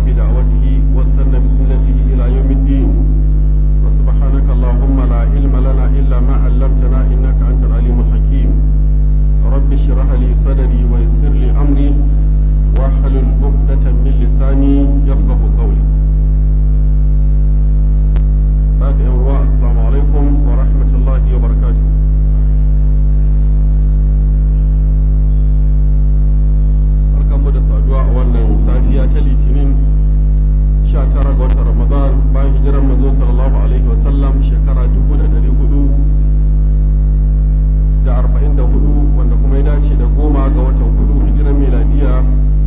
بدعوته واستنى بسنته إلى يوم الدين وسبحانك اللهم لا علم لنا إلا ما علمتنا إنك أنت العليم الحكيم رب اشرح لي صدري ويسر لي أمري واحلل عقدة من لساني يفقه قولي بعد أن السلام عليكم ورحمة الله وبركاته barkanmu da saduwa a wannan safiya ta litinin 19 ga watan ramadan bayan hijirar manzo sallallahu alaihi wasallam shekara 1400 da 44 wanda kuma ya dace da goma ga watan hudu hijirar miladiya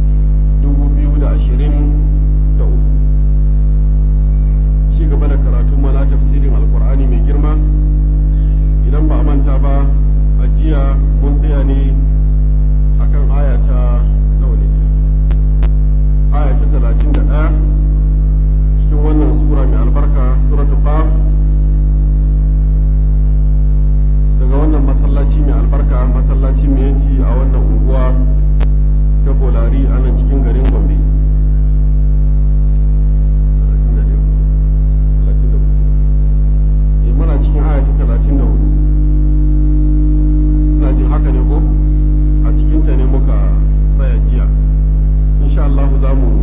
2023 ci gaba da karatu mana tafsirin alkur'ani mai girma idan ba a manta ba a jiya mun tsaya ne akan aya ta nawa ne aya ta talatin da ɗaya cikin wannan sura mai albarka suratul qaf daga wannan masallaci mai albarka masallaci mai yanci a wannan unguwa ta bolari a nan cikin garin gombe muna cikin aya ta talatin da hudu ina jin haka ne ko a cikinta ne muka tsaya jiya insha Allah za mu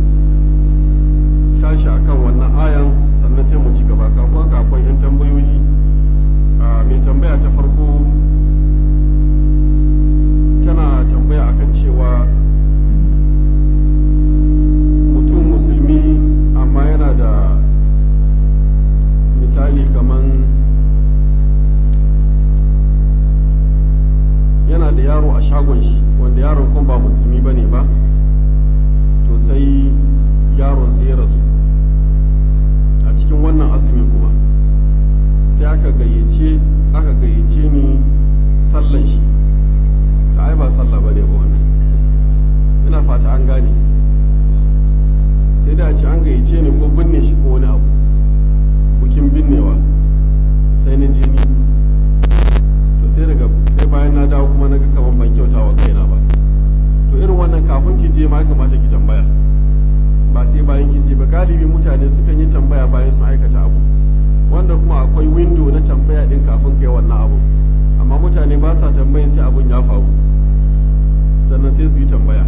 tashi akan wannan ayan sannan sai mu ci gaba kafin haka akwai 'yan tambayoyi a mai tambaya ta farko tana tambaya akan cewa mutum musulmi amma yana da misali kaman yana da yaro a shagon shi wanda yaron kuma ba musulmi ba ne ba to sai yaron sai ya rasu a cikin wannan azumin kuma sai aka gayyace aka gayyace ni sallan shi ta ai ba sallah ba ne ba wannan ina fata an gane sai da a ce an gayyace ni ko binne shi ko wani abu bukin binnewa sai na jini to sai daga sai bayan na dawo kuma na ga kamar ban kyauta wa kaina ba to irin wannan kafin ki je ma ya kamata ki tambaya ba sai bayan kin je ba galibi mutane sukan yi tambaya bayan sun aikata abu wanda kuma akwai window na tambaya din kafin kai wannan abu amma mutane ba sa tambayin sai abun ya faru sannan sai su yi tambaya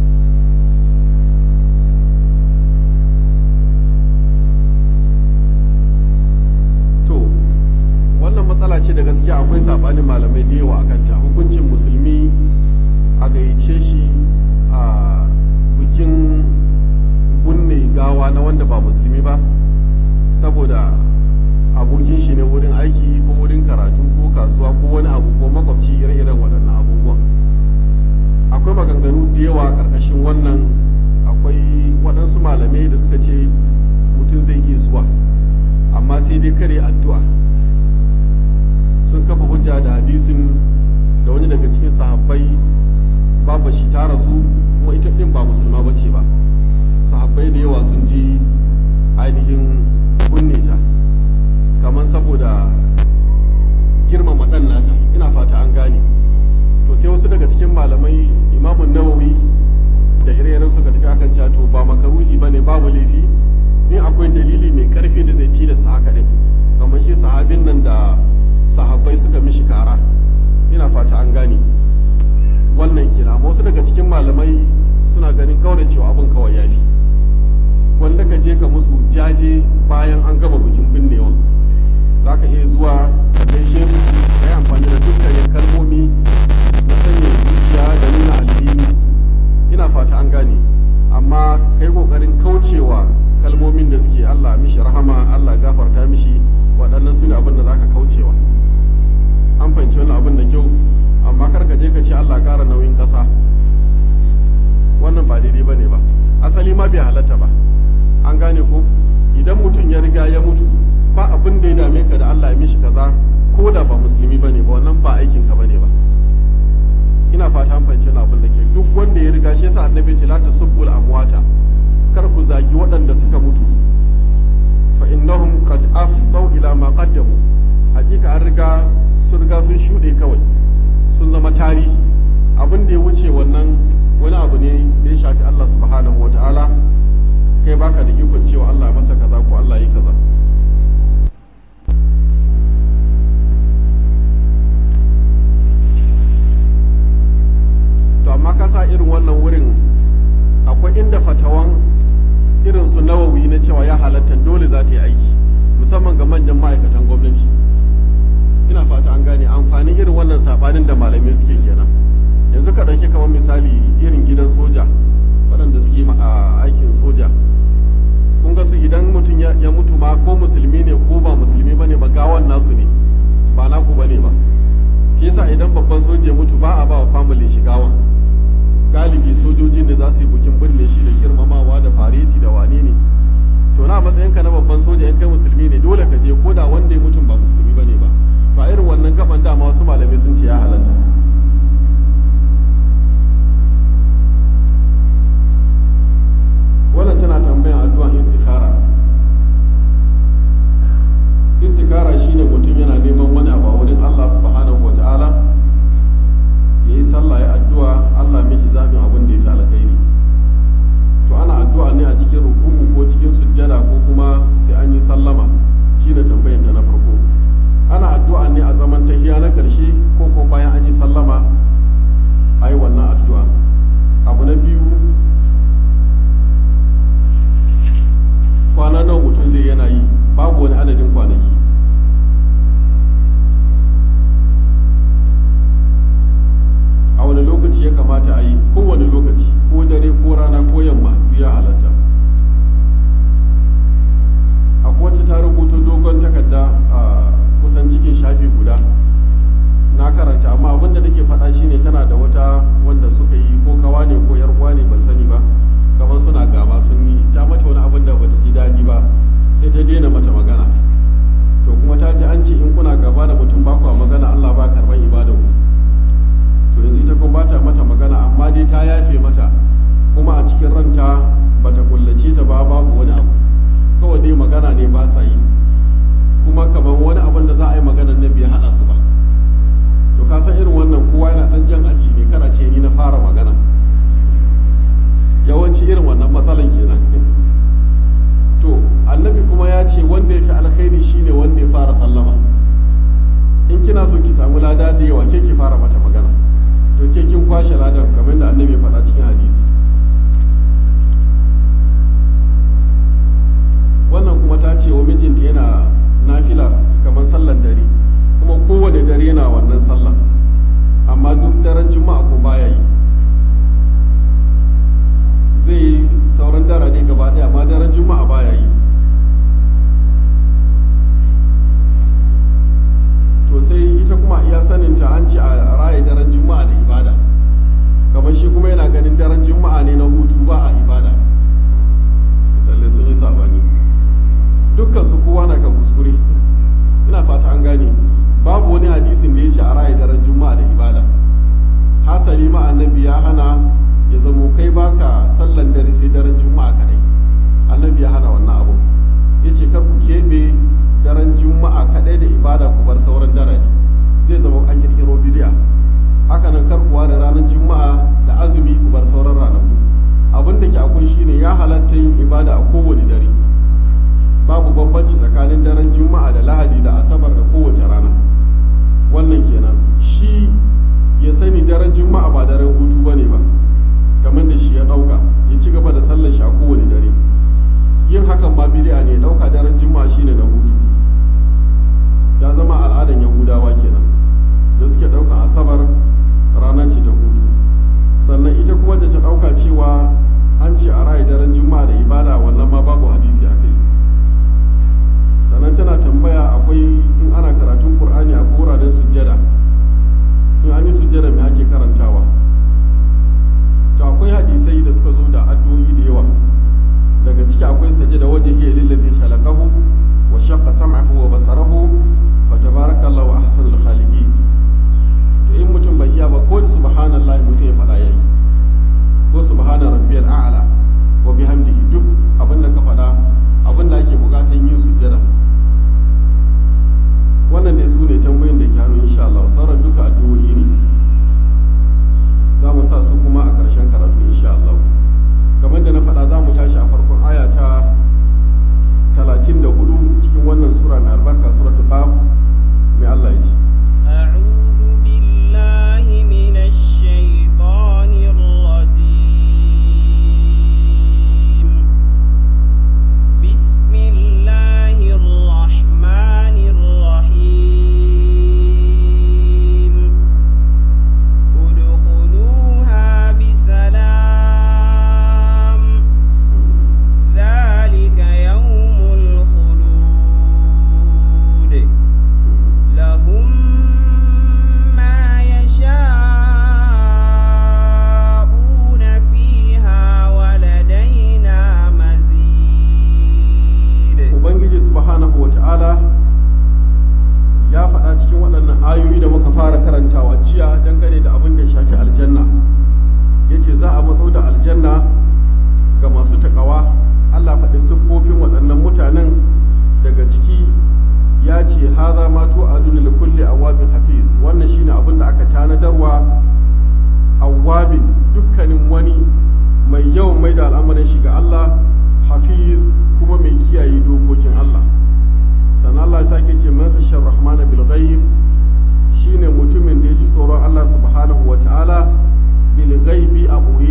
to wannan matsala ce da gaskiya akwai sabanin malamai da yawa akan ta hukuncin musulmi a gayyace shi a bikin bunne gawa na wanda ba musulmi ba saboda abokin shi ne wurin aiki ko wurin karatu ko kasuwa ko wani abu ko makwabci ire-iren waɗannan abubuwan akwai maganganu da yawa a ƙarƙashin wannan akwai waɗansu malamai da suka ce mutum zai iya zuwa amma sai dai kare addu'a sun kafa hujja da hadisin da wani daga cikin sahabbai babu shi ta rasu kuma ita ɗin ba musulma ba ce ba sahabbai da yawa sun ji ainihin kunne ta kamar saboda girmama ɗan nata ina fata an gane to sai wasu daga cikin malamai imamun nawawi da ire suka tafi akan cewa to ba makaruhi ba ne babu laifi in akwai dalili mai karfi da zai tilasta haka din kamar shi sahabin nan da sahabbai suka mishi kara ina fata an gane wannan kina amma wasu daga cikin malamai suna ganin kawai cewa abin kawai yafi wanda ka je ka musu jaje bayan an gama bikin binnewa za ka iya zuwa ka gaishe su ka yi amfani da dukkanin kalmomi na sanya zuciya da nuna alhini ina fata an gane amma kai kokarin kaucewa kalmomin da suke Allah mishi rahama Allah gafarta mishi waɗannan su ne abin da zaka kaucewa an fahimci wannan abin da kyau amma kar ka je ka ce Allah ƙara nauyin ƙasa wannan ba daidai bane ba asali ma bai halatta ba an gane ko idan mutum ya riga ya mutu ba abin da ya dame ka da Allah ya mishi kaza ko da ba musulmi bane ba wannan ba aikin ka bane ba ina fata an fahimci wannan abin da ke duk wanda ya riga shi yasa annabi ce la tasubbul amwata kar ku zagi waɗanda suka mutu fa innahum qad afdau ila ma qaddamu hakika an riga sun riga sun shuɗe kawai sun zama tarihi abin da ya wuce wannan wani abu ne da ya shafi Allah subhanahu wa ta'ala irin su nawawi na cewa ya halatta dole za ta yi aiki musamman ga manyan ma'aikatan gwamnati ina fata an gane amfanin irin wannan sabanin da malamai suke kenan yanzu ka ɗauki kamar misali irin gidan soja waɗanda suke a aikin soja kun ga su idan mutum ya mutu ma ko musulmi ne ko ba musulmi bane ba gawan nasu ne ba naku bane ba shi yasa idan babban soja ya mutu ba a ba wa family shi gawan galibi sojojin da za su yi bukin birne shi da girmamawa da fareti da wane ne to na matsayinka na babban soja in kai musulmi ne dole ka je ko da wanda ya mutum ba musulmi bane ba ba irin wannan gaban dama wasu malamai sun ce ya halatta wannan tana tambayan addu'an istikhara istikhara shine mutum yana neman wani abu a wurin Allah subhanahu wa ta'ala ya yi sallah ya addu'a Allah miki zaɓin abin da ya fi alkhairi to ana addu'a ne a cikin ruku'u ko cikin sujjada ko kuma sai an yi sallama shine tambayan ta na farko ana addu'a ne a zaman tahiya na ƙarshe ko ko bayan an yi sallama a yi wannan addu'a abu na biyu kwana nawa mutum zai yana yi babu wani adadin kwanaki a wani lokaci ya kamata a yi kowane lokaci ko dare ko rana ko yamma biya halatta a wacce ta rubuta dogon takarda a kusan cikin shafi guda na karanta amma abin da take faɗa shine tana da wata wanda suka yi ko kawa ne ko yar uwa ne ban sani ba kamar suna gaba sun yi ta mata wani abin da bata ji daɗi ba sai ta daina mata magana to kuma ta ji an ce in kuna gaba da mutum ba kuwa magana Allah ba karban ibadan ku to yanzu ita kuma bata mata magana amma dai ta yafe mata kuma a cikin ranta bata kullace ta ba babu wani abu kawai dai magana ne ba sa yi kuma kamar wani abin da za a yi magana na bai haɗa su ba to ka san irin wannan kowa yana ɗan jan aji ne kana ce ni na fara magana yawanci irin wannan matsalan kenan to annabi kuma ya ce wanda ya fi alkhairi shine wanda ya fara sallama in kina so ki samu lada da yawa ke ki fara mata magana to ke kin kwashe ladan kamar da annabi ya faɗa cikin hadisi wannan kuma ta ce wa mijinta yana nafila kamar sallan dare kuma kowane dare yana wannan sallah amma duk daren juma'a ko baya yi zai yi sauran daraje gaba ɗaya amma daren juma'a baya yi to sai ita kuma iya saninta an ci a raye daren juma'a da ibada kamar shi kuma yana ganin daren juma'a ne na hutu ba a ibada lalle sun yi sabani dukkan su kowa na kan kuskure ina fata an gane babu wani hadisin da ya ce a raye daren juma'a da ibada hasali ma annabi ya hana ya zamo kai baka sallan dare sai daren juma'a kadai annabi ya hana wannan abu ya ce kar ku keɓe daren juma'a kadai da ibada ku bar sauran dare zai zama an kirkiro bidiya haka nan kar kuwa da ranar juma'a da azumi ku bar sauran ranaku abin da ke akwai shine ya halatta yin ibada a kowane dare babu bambanci tsakanin daren juma'a da lahadi da asabar da kowace rana wannan kenan shi ya sani daren juma'a ba daren hutu bane ba kamar da shi ya dauka ya ci gaba da sallar shi a kowane dare yin hakan ma bid'a ne dauka daren juma'a shine na hutu ya zama al'adan yahudawa kenan da suke dauka asabar ranar ce ta hutu sannan ita kuma da ta dauka cewa an ce a rayu daren juma'a da ibada wannan ma babu hadisi a kai sannan tana tambaya akwai in ana karatun qur'ani a wuraren sujjada in an yi sujjada me ake karantawa to akwai hadisai da suka zo da addu'o'i da yawa daga ciki akwai sajada wajhi lillazi khalaqahu wa shaqqa sam'ahu wa basarahu fa tabarakallahu ahsanul khaliqin to in mutum bai iya ba ko subhanallahi mutum ya faɗa yayi ko subhana rabbiyal a'la wa bihamdihi duk abin da ka faɗa abin da ake bukatan yin sujjada wannan ne su ne tambayin da ke hannu insha Allah sauran duka addu'o'i ne za mu sa su kuma a ƙarshen karatu insha Allah kamar da na faɗa za mu tashi a farkon aya ta 34 cikin wannan sura mai albarka suratul qaf mai Allah ya ce أعوذ بالله من الشيطان الرجيم tsoron Allah subhanahu wa ta'ala bil ghaibi a ɓoye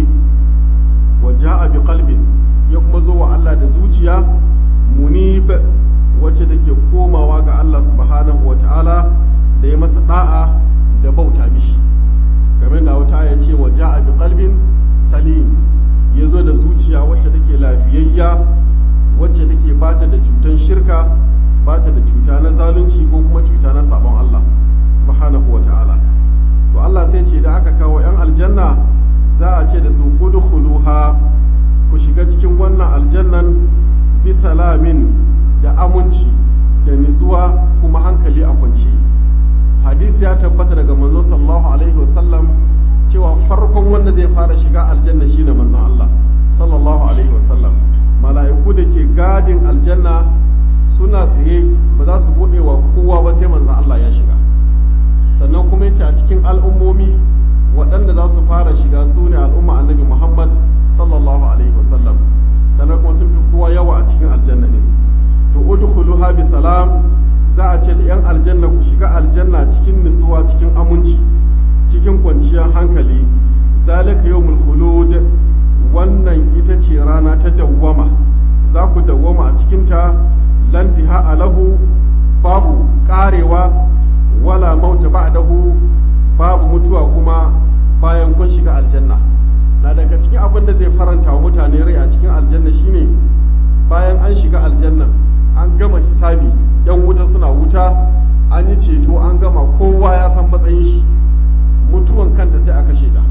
wa ja'a bi qalbin ya kuma zo wa Allah da zuciya munib wacce da ke komawa ga Allah subhanahu wa ta'ala da ya masa da'a da bauta mishi game da wata ya ce wa ja'a bi qalbin salim ya zo da zuciya wacce take lafiyayya wacce take bata da cutan shirka bata da cuta na zalunci ko kuma cuta na sabon Allah subhanahu wa ta'ala to Allah sai ce da aka kawo 'yan aljanna za a ce da su udkhuluha ku shiga cikin wannan aljannan bi salamin da aminci da nitsuwa kuma hankali a kwance hadisi ya tabbata daga manzo sallallahu alaihi wasallam cewa farkon wanda zai fara shiga aljanna shine manzon Allah sallallahu alaihi wasallam mala'iku da ke gadin aljanna suna tsaye ba za su bude wa kowa ba sai manzon Allah ya shiga sannan kuma yace a cikin al'ummomi waɗanda za su fara shiga su ne al'umma annabi Muhammad sallallahu alaihi wasallam sannan kuma sun fi kowa yawa a cikin aljanna ne to udkhuluha bi salam za a ce da yan aljanna ku shiga aljanna cikin nutsuwa cikin aminci cikin kwanciyar hankali zalika yawmul khulud wannan ita ce rana ta dawwama za ku dawwama a cikinta lantiha alahu babu karewa wala mauta ba'dahu babu mutuwa kuma bayan kun shiga aljanna na daga cikin abin da zai faranta wa mutane rai a cikin aljanna shine bayan an shiga aljanna an gama hisabi yan wuta suna wuta an yi ceto an gama kowa ya san matsayin shi mutuwan kanta sai a kashe ta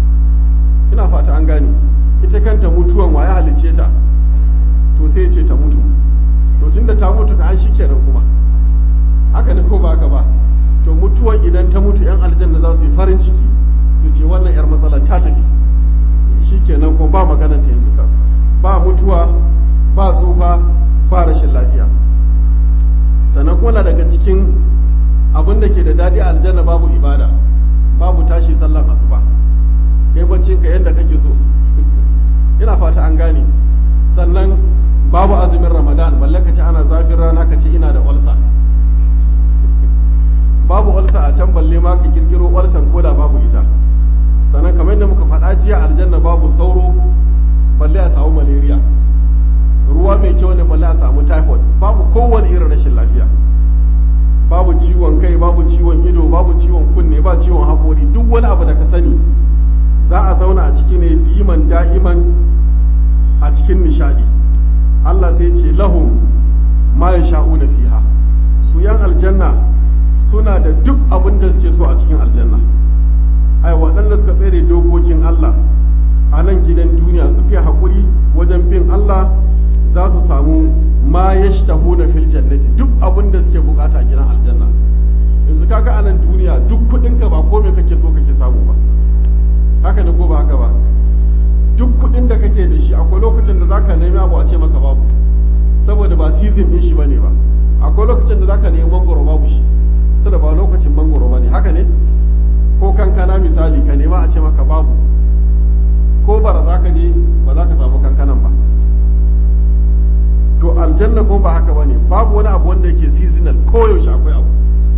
ina fata an gane ita kanta mutuwan waye halicce ta to sai ce ta mutu to tunda ta mutu ka an shi kenan kuma haka ne ko ba haka ba to mutuwan idan ta mutu yan aljanna za su yi farin ciki su ce wannan yar matsala ta tafi shi kenan kuma ba maganar ta yanzu ka ba mutuwa ba tsufa ba rashin lafiya sannan kuma daga cikin abin da ke da daɗi a aljanna babu ibada babu tashi sallan asuba kai baccin ka yadda kake so ina fata an gane sannan babu azumin ramadan balle ka ce ana zafin rana ka ce ina da olsa babu olsa a can balle ma ka kirkiro olsan koda babu ita sannan kamar yadda muka faɗa jiya aljanna babu sauro balle a samu malaria ruwa mai kyau ne balle a samu typhoid babu kowane irin rashin lafiya babu ciwon kai babu ciwon ido babu ciwon kunne ba ciwon haƙori duk wani abu da ka sani za a zauna a ciki ne diman da'iman a cikin nishadi Allah sai ce lahum ma yasha'una fiha su yan aljanna suna da duk abin da suke so a cikin aljanna ai waɗanda suka tsere dokokin Allah a nan gidan duniya suka yi haƙuri wajen bin Allah za su samu ma yashtahuna fil jannati duk abin da suke bukata a gidan aljanna yanzu kaga a nan duniya duk kuɗinka ba ko me kake so kake samu ba haka ne ko ba haka ba duk kuɗin da kake da shi akwai lokacin da zaka nemi abu a ce maka babu saboda ba season din shi bane ba akwai lokacin da zaka nemi mangoro babu shi saboda ba lokacin mangoro bane haka ne ko kankana misali ka nema a ce maka babu ko bara za ka je ba za ka samu kankanan ba to aljanna ko ba haka bane babu wani abu wanda yake seasonal ko yaushe akwai abu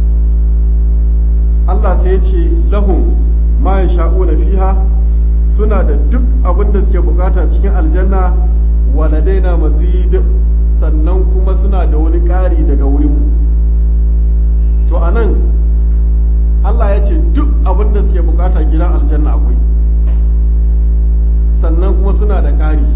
Allah sai ya ce lahum ma yasha'una fiha suna da duk abin da suke bukata cikin aljanna waladaina mazid sannan kuma suna da wani ƙari daga wurinmu to a nan allah ya ce duk abin da suke bukata gidan aljanna akwai sannan kuma suna da ƙari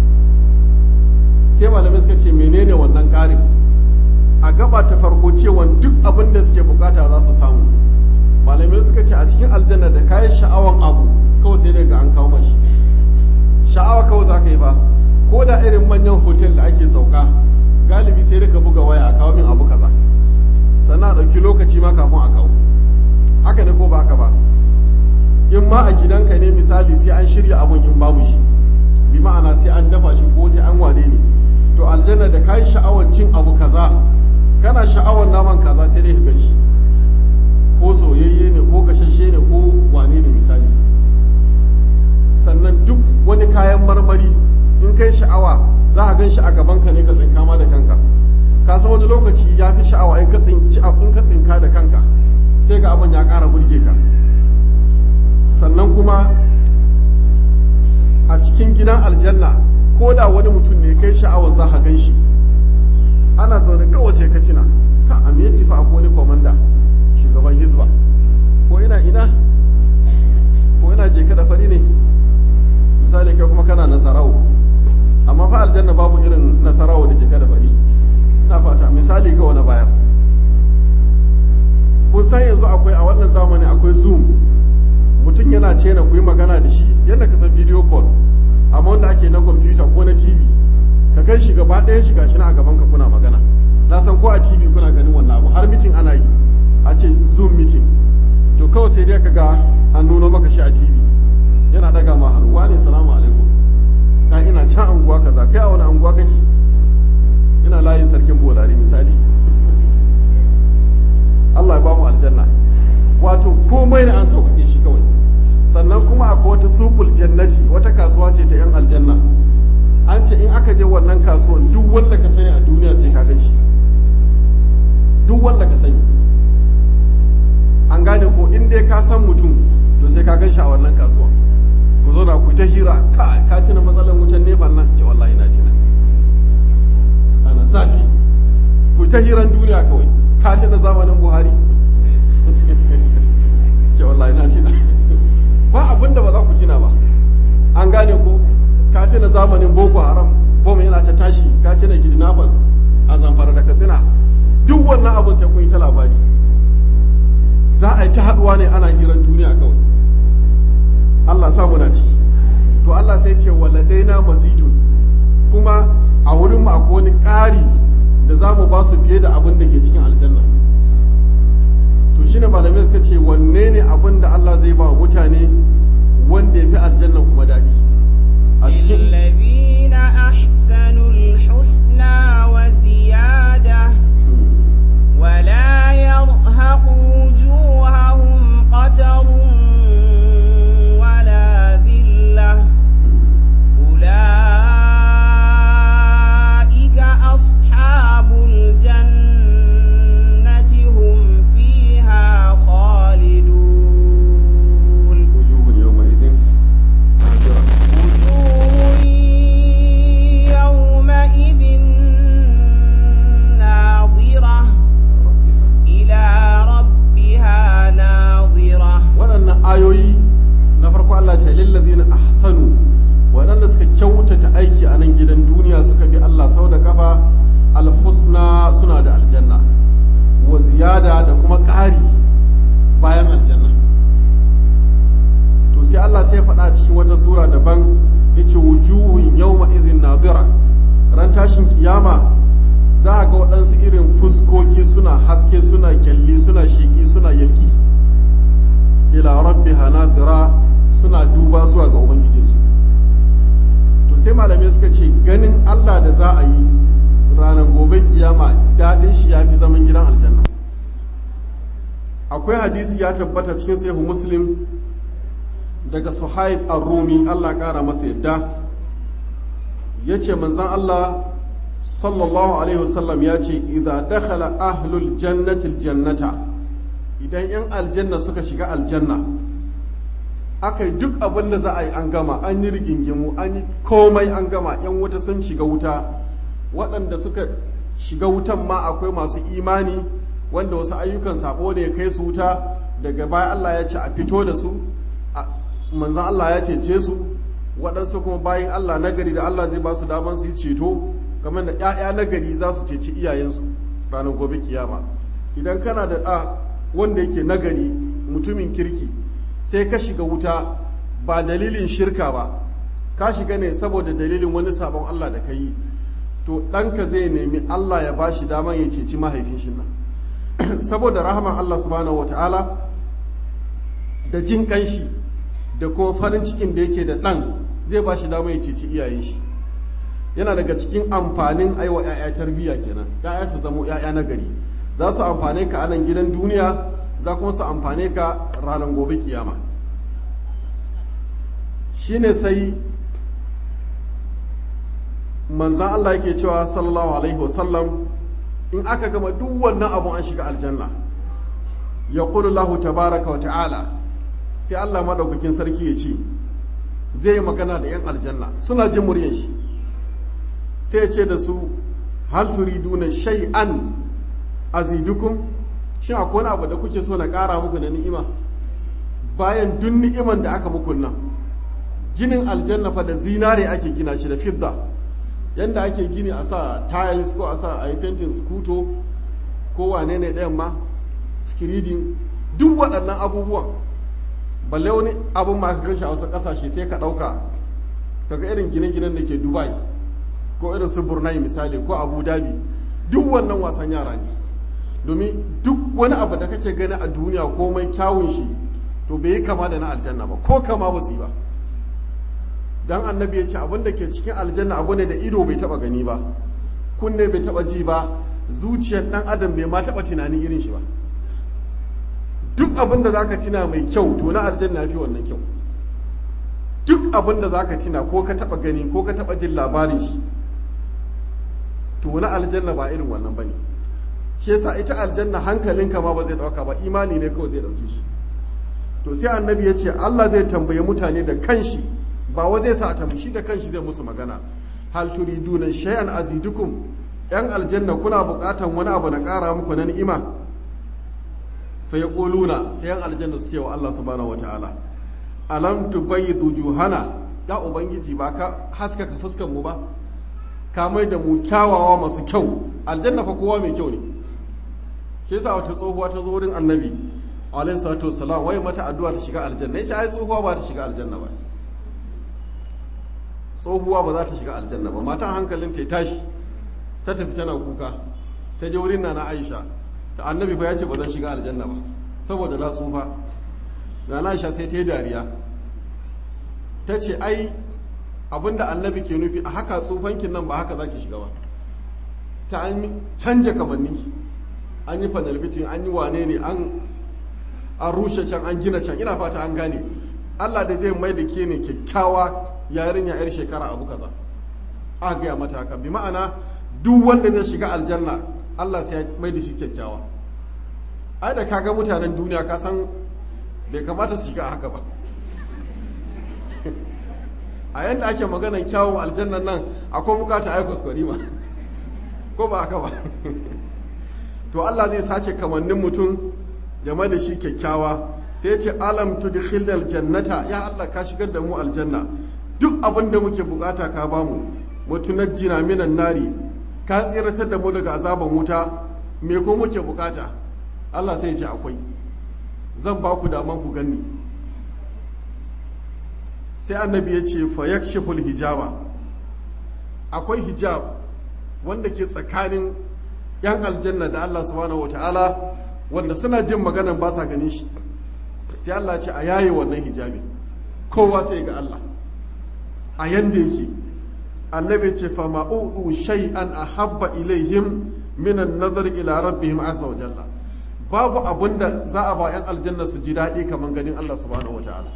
sai malamai suka ce menene wannan ƙarin a gaba ta farko cewa duk abin da suke bukata za su samu malamai suka ce a cikin aljanna da kayan sha'awan abu kawai sai daga an kawo mashi sha'awa kawai za ka yi ba ko da irin manyan hotel da ake sauka galibi sai da ka buga waya a kawo min abu kaza sannan a ɗauki lokaci ma kafin a kawo haka ne ko ba haka ba in ma a gidanka ne misali sai an shirya abun in babu shi bi ma'ana sai an dafa shi ko sai an wane ne to aljanna da kayi sha'awar cin abu kaza kana sha'awar naman kaza sai dai ka gan shi ko soyayye ne ko gashashe ne ko wane ne misali sannan duk wani kayan marmari in kai sha'awa za a gan shi a gabanka ne ka tsinka ma da kanka ka san wani lokaci ya fi sha'awa in ka tsinka da kanka sai ga abin ya ƙara burge ka sannan kuma a cikin gidan aljanna ko da wani mutum ne kai sha'awar za ka gan shi ana zaune kawai sai ka tuna ka a miyar tifa ko wani komanda shugaban hizba ko ina ina ko ina je da fari ne misali kai kuma kana nasarawo amma fa aljanna babu irin nasarawo da je da fari ina fata misali ga wani bayar kun san yanzu akwai a wannan zamani akwai zoom mutum yana ce na ku yi magana da shi yadda ka san video call amma wanda ake na kwamfuta ko na tv ka kai shi gaba ɗayan shiga shi na a gaban ka kuna magana na san ko a tv kuna ganin wannan abu har mitin ana yi a ce zoom meeting to kawai sai dai ka ga an nuno maka shi a tv yana daga ma hannu wane salamu alaikum ka ina can anguwa kaza kai a wani anguwa kake ina layin sarkin bolari misali Allah ya ba mu aljanna wato komai da an sauƙaƙe shi kawai sannan kuma akwai wata sukul jannati wata kasuwa ce ta 'yan aljanna an ce in aka je wannan kasuwan duk wanda ka sani a duniya sai ka gan shi duk wanda ka sani an gane ko in dai ka san mutum to sai ka gan shi a wannan kasuwan ku zo na ku ta hira ka ka tuna matsalar wutan nefan nan ce wallahi na tuna ana zafi ku ta hiran duniya kawai ka tuna zamanin buhari ce wallahi na tuna ba abin da ba za ku tuna ba an gane ko ka tuna zamanin boko haram bom yana ta tashi ka tuna kidnappers a zamfara da katsina duk wannan abin sai kun yi ta labari za a yi ta haduwa ne ana hiran duniya kawai Allah sa muna ciki to Allah sai ce waladaina mazidun kuma a wurin mu akwai wani ƙari da za mu ba su fiye da abin da ke cikin aljanna to shine malamai suka ce wanne ne abin da Allah zai ba mutane wanda ya fi aljanna kuma daɗi a cikin للذين أحسنوا الحسنى وزيادة ولا يرهق وجوههم قتر ولا ذلة أولئك أصحاب الجنة هم فيها خالدون wujuhun yawma'idin nadira وجوه يومئذ ناظرة إلى ربها ناظرة waɗannan ayoyi na farko Allah ce lillazina ahsanu waɗanda suka kyautata aiki a nan gidan duniya suka bi Allah sau da kafa alhusna suna da aljanna wa ziyada da kuma ƙari bayan aljanna to sai Allah sai faɗa cikin wata sura daban yace wujuhun yawma idhin nadira ran tashin kiyama za a ga waɗansu irin fuskoki suna haske suna kyalli suna sheƙi suna yalki ila rabbiha nadira suna duba zuwa ga ubangijinsu to sai malamai suka ce ganin Allah da za a yi ranar gobe kiyama daɗin shi ya fi zaman gidan aljanna akwai hadisi ya tabbata cikin sahihu muslim daga suhaib ar-rumi Allah ƙara masa yadda ya ce manzan Allah sallallahu alaihi wasallam ya ce idza dakhala ahlul jannati aljannata idan yan aljanna suka shiga aljanna aka yi duk abin da za a yi an gama an yi rigingimu an yi komai an gama yan wuta sun shiga wuta waɗanda suka shiga wutan ma akwai masu imani wanda wasu ayyukan sabo ne ya kai su wuta daga baya Allah ya ce a fito da su a- manzan Allah ya cece su waɗansu kuma bayan Allah nagari da Allah zai ba su daman su yi ceto kamar da 'ya'ya nagari za su ceci iyayensu ranar gobe kiyama idan kana da ɗa wanda yake nagari mutumin kirki sai ka shiga wuta ba dalilin shirka ba ka shiga ne saboda dalilin wani sabon Allah da ka yi to ɗanka zai nemi Allah ya ba shi daman ya ceci mahaifin shi nan saboda rahaman Allah subhanahu wata'ala da jin kanshi da kuma farin cikin da yake da ɗan zai ba shi daman ya ceci iyayen shi yana daga cikin amfanin aiwa 'ya'ya tarbiyya kenan 'ya'ya su zamo 'ya'ya na gari za su amfane ka a nan gidan duniya za kuma su amfane ka ranar gobe kiyama shine sai manzan Allah yake cewa sallallahu alaihi wasallam in aka gama duk wannan abun an shiga aljanna ya lahu tabaraka wa ta'ala sai Allah maɗaukakin sarki ya ce zai yi magana da 'yan aljanna suna jin muryan shi sai ya ce da su hal turiduna shay'an azidukum shin akwai wani abu da kuke so na ƙara muku na ni'ima bayan duk ni'iman da aka muku nan ginin aljanna fa da zinare ake gina shi da fidda yanda ake gini a sa tiles ko a sa a yi fentin skuto ko wane ne ɗayan ma skiridin duk waɗannan abubuwan balle wani abun ma ka shi a wasu ƙasashe sai ka ɗauka kaga irin gine-ginen da ke dubai ko irin su brunei misali ko abu dhabi duk wannan wasan yara ne domin duk wani abu da kake gani a duniya komai kyawun shi to bai yi kama da na aljanna ba ko kama ba su yi ba dan annabi ya ce abin da ke cikin aljanna abu ne da ido bai taba gani ba kunne bai taba ji ba zuciyar dan adam bai ma taba tunanin irin shi ba duk abin da zaka tina mai kyau to na aljanna fi wannan kyau duk abin da zaka tina ko ka taba gani ko ka taba jin labarin shi to na aljanna ba irin wannan bane shi yasa ita aljanna hankalinka ma ba zai dauka ba imani ne kawai zai dauke shi to sai annabi ya ce Allah zai tambaye mutane da kanshi ba wa zai sa a tambashi da kanshi zai musu magana hal turiduna shay'an azidukum yan aljanna kuna buƙatan wani abu na ƙara muku na ni'ima fa yaquluna sai yan aljanna su ce wa Allah subhanahu wataala alam tubayyidu juhana ya ubangiji ba ka haskaka fuskar mu ba ka mai da mu kyawawa masu kyau aljanna fa kowa mai kyau ne ke sa wata tsohuwa ta zo wurin annabi alaihi salatu wassalam wai mata addu'a ta shiga aljanna yace ai tsohuwa ba ta shiga aljanna ba tsohuwa ba za ta shiga aljanna ba matan hankalin ta tashi ta tafi tana kuka ta je wurin nana Aisha ta annabi fa ya ce ba zan shiga aljanna ba saboda na tsufa nana Aisha sai ta yi dariya ta ce ai abinda annabi ke nufi a haka tsufankin nan ba haka za ki shiga ba sai an canja kamanni an yi fanalbitin an yi wane ne an an rushe can an gina can ina fata an gane Allah da zai mai da ke ne kyakkyawa yarinya yar shekara abu kaza a gaya mata haka bi ma'ana duk wanda zai shiga aljanna Allah sai ya mai da shi kyakkyawa ai da kaga mutanen duniya ka san bai kamata su shiga haka ba a yanda ake maganan kyawun aljannan nan akwai bukata aikos ma ko ba haka ba to Allah zai sake kamannin mutum game da shi kyakkyawa sai ya ce alam tudkhilnal jannata ya Allah ka shigar da mu aljanna duk abin da muke bukata ka bamu mutunajjina minan nari ka tsiratar da mu daga azaban wuta me ko muke bukata Allah sai ya ce akwai zan ba ku daman ku ganni sai annabi ya ce fa yakshiful hijaba akwai hijab wanda ke tsakanin yan aljanna da Allah subhanahu wataala wanda suna jin maganan ba sa ganin shi sai Allah ce a yaye wannan hijabi kowa sai ga Allah a yanda yake annabi ce fa ma'udu shay'an ahabba ilaihim min an-nazar ila rabbihim azza wa jalla babu abunda za a ba yan aljanna su ji daɗi kamar ganin Allah subhanahu wataala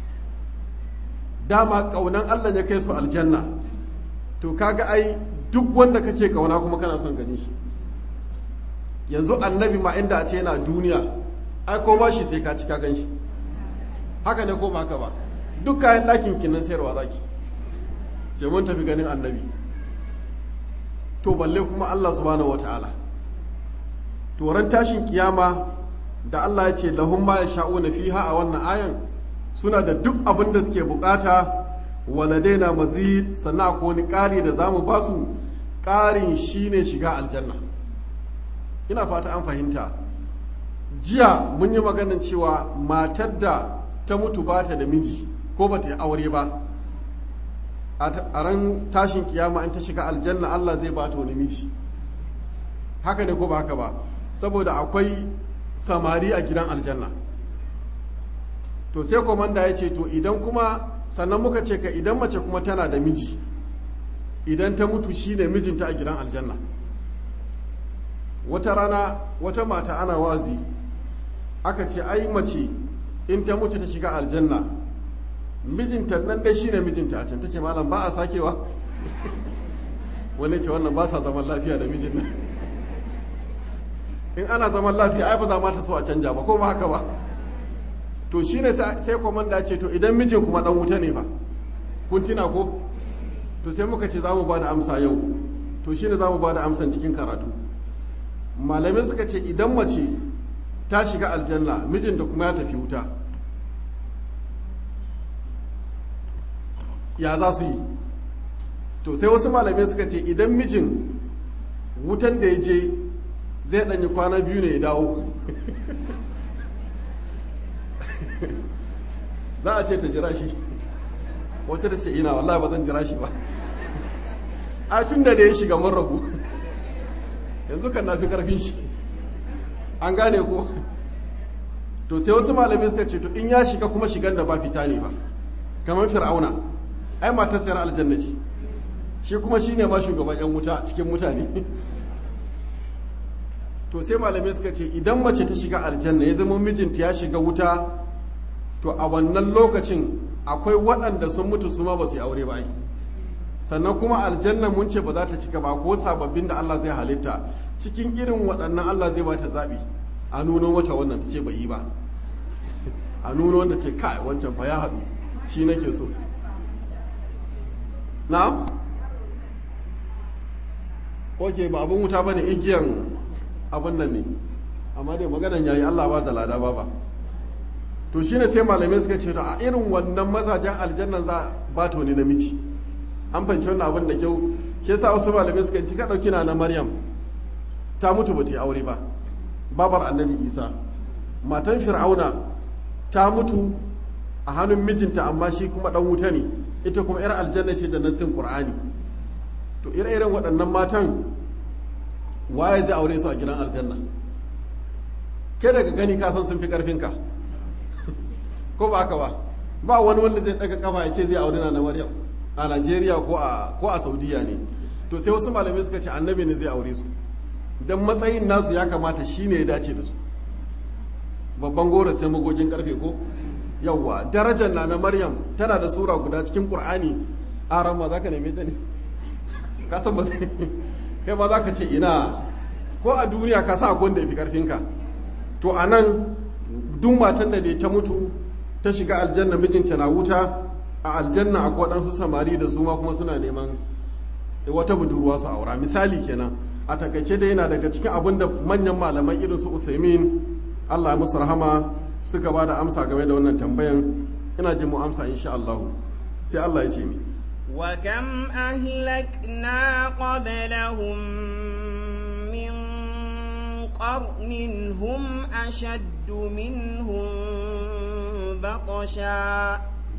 dama kaunan Allah ya kai su aljanna to kaga ai duk wanda kake kauna kuma kana son gani shi yanzu annabi ma inda a ce yana duniya ai ko ba shi sai ka ci ka gan shi haka ne ko ba haka ba duk kayan ɗakin kinan sayarwa zaki ce mun tafi ganin annabi to balle kuma Allah subhanahu wataala to ran tashin kiyama da Allah ya ce lahum ma yasha'una fiha a wannan ayan suna da duk abin da suke bukata waladaina mazid sannan akwai wani ƙari da zamu basu ƙarin shine shiga aljanna ina fata an fahimta jiya mun yi maganin cewa matar da ta mutu ba ta da miji ko ba ta yi aure ba a ran tashin kiyama an ta shiga aljanna Allah zai ba ta wani miji haka ne ko ba haka ba saboda akwai samari a gidan aljanna to sai komanda ya ce to idan kuma sannan muka ce ka idan mace kuma tana da miji idan ta mutu shine mijinta a gidan aljanna wata rana wata mata ana wazi aka ce ai mace in ta mutu ta shiga aljanna mijinta nan dai shine mijinta a can ta ce malam ba a sakewa wani ce wannan ba sa zaman lafiya da mijin nan in ana zaman lafiya ai ba za ma ta so a canja ba ko ba haka ba to shine sai komanda ce to idan mijin kuma dan wuta ne fa kun tina ko to sai muka ce za mu ba da amsa yau to shine za mu ba da amsan cikin karatu malamai suka ce idan mace ta shiga aljanna mijin da kuma ya tafi wuta ya za su yi to sai wasu malamai suka ce idan mijin wutan da ya je zai ɗanyi kwana biyu ne ya dawo za a ce ta jira shi wata da ce ina wallahi ba zan jira shi ba a tun da da ya shiga mun rabu yanzu kan na fi karfin shi an gane ko to sai wasu malamai suka ce to in ya shiga kuma shigan da ba fita ne ba kamar fir'auna ai matar sayar aljanna ce shi kuma shi ne ma shugaban yan wuta cikin mutane to sai malamai suka ce idan mace ta shiga aljanna ya zama mijinta ya shiga wuta to a wannan lokacin akwai waɗanda sun mutu su ma ba su yi aure ba sannan kuma aljanna mun ce ba za ta cika ba ko sababbin da Allah zai halitta cikin irin waɗannan Allah zai ba ta zaɓi a nuno wata wannan ta ce bai yi ba a nuno wanda ce kai wancan fa ya haɗu shi nake so na ok ba abin wuta ba ne igiyan abin nan ne amma dai maganan yayi Allah ba da lada ba ba to shine sai malamai suka ce to a irin wannan mazajen aljannan za ba ta wani namiji an fahimci wannan abin da kyau shi yasa wasu malamai suka ci ka dauki na na Maryam ta mutu ba ta yi aure ba babar annabi Isa matan Fir'auna ta mutu a hannun mijinta amma shi kuma dan wuta ne ita kuma yar aljanna ce da nassin Qur'ani to ire-iren waɗannan matan waye zai aure su a gidan aljanna kai daga gani ka san sun fi karfinka ko ba haka ba ba wani wanda zai daga kafa ya ce zai aure na Maryam a Najeriya ko a ko a Saudiya ne to sai wasu malamai suka ce annabi ne zai aure su dan matsayin nasu ya kamata shine ya dace da su babban goro sai magogin karfe ko yawwa darajar na na Maryam tana da sura guda cikin Qur'ani a ran ma zaka neme ta ne ka san ba sai kai ma zaka ce ina ko a duniya ka sa akwai da yafi karfinka to anan duk matan da dai ta mutu ta shiga aljanna mijinta na wuta a aljanna akwai waɗansu samari da su ma kuma suna neman wata budurwa su aura misali kenan a takaice da yana daga cikin abin da manyan malaman irin su Uthaymin Allah ya musu rahama suka ba da amsa game da wannan tambayan ina jin mu amsa insha Allah sai Allah ya ce mi وكم أهلكنا قبلهم من قرن هم أشد منهم بطشا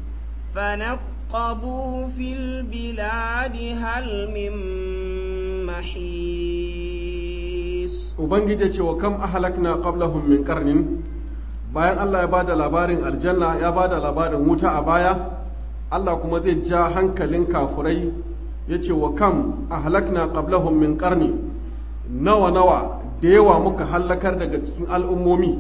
فنقبوا في البلاد هل من محيص ubangiji ce wa kam ahlakna qablahum min qarnin bayan Allah ya bada labarin aljanna ya bada labarin wuta a baya Allah kuma zai ja hankalin kafurai ya ce wa kam ahlakna qablahum min qarni nawa nawa da yawa muka hallakar daga cikin al'ummomi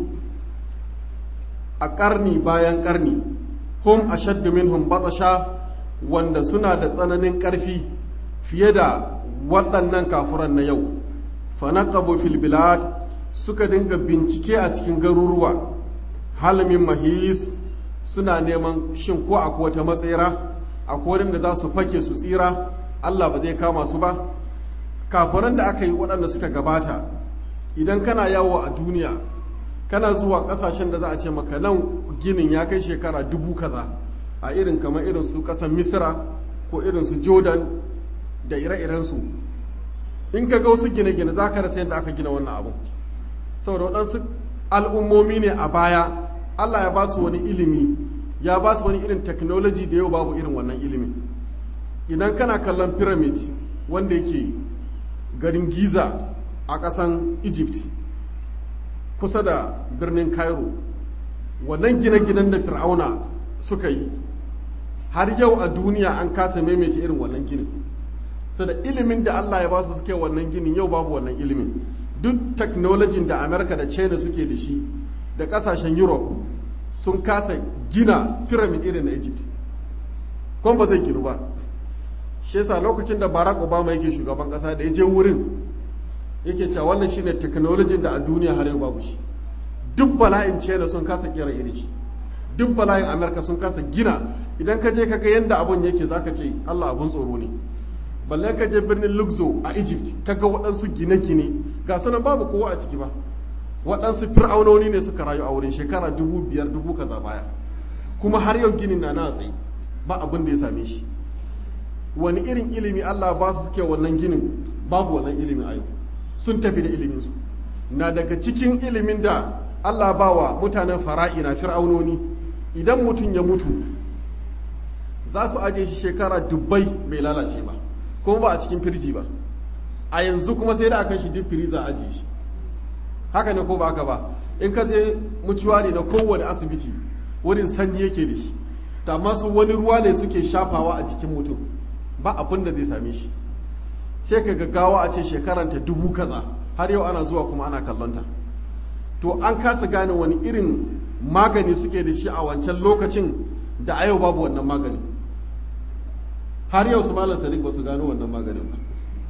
a ƙarni bayan ƙarni hum ashaddu minhum batasha wanda suna da tsananin ƙarfi fiye da waɗannan kafuran na yau fanaqabu fil bilad suka dinga bincike a cikin garuruwa halmin mahis suna neman shin ko akwai wata matsayira akwai da za su fake su tsira Allah ba zai kama su ba kafiran da aka yi waɗanda suka gabata idan kana yawo a duniya kana zuwa ƙasashen da za a ce maka nan ginin ya kai shekara dubu kaza a irin kamar irin su ƙasar misira ko irin su jordan da ire-irensu in ka ga wasu gine-gine za ka rasa yadda aka gina wannan abu saboda waɗansu al'ummomi ne a baya Allah ya ba su wani ilimi ya ba su wani irin technology da yau babu irin wannan ilimi idan kana kallon pyramid wanda yake garin giza a ƙasan egypt kusa da birnin cairo wannan gine-ginen da fir'auna suka yi har yau a duniya an kasa maimaita irin wannan ginin so da ilimin da allah ya ba su suke wannan ginin yau babu wannan ilimin duk technology da america da china suke da shi da kasashen europe sun kasa gina pyramid irin na egypt kuma ba zai ginu ba shi yasa lokacin da barack obama yake shugaban kasa da ya je wurin yake cewa wannan shine technology da a duniya har yau babu shi duk bala'in china sun kasa kera irin shi duk bala'in amerika sun kasa gina idan ka je kaga yadda abun yake zaka ce allah abun tsoro ne balle ka je birnin luxo a egypt kaga waɗansu gine-gine ga sunan babu kowa a ciki ba waɗansu fir'aunoni ne suka rayu a wurin shekara dubu biyar dubu kaza baya kuma har yau ginin na na tsaye ba abin da ya same shi wani irin ilimi allah ba su suke wannan ginin babu wannan ilimin a yau sun tafi da iliminsu na daga cikin ilimin da allah ba wa mutanen fara'ina fir'aunoni idan mutum ya mutu za su ajiye shi shekara dubbai bai lalace ba kuma ba a cikin firji ba a yanzu kuma sai da aka shi duk firiza ajiye shi haka ne ko ba haka ba in ka je mutuwari na kowane asibiti wurin sanyi yake da shi da masu wani ruwa ne suke shafawa a jikin mutum ba abin da zai same shi sai ka gaggawa a ce shekaranta dubu kaza har yau ana zuwa kuma ana kallonta to an kasa gane wani irin magani suke da shi a wancan lokacin da a yau babu wannan magani har yau su malam sadiq ba su gano wannan maganin ba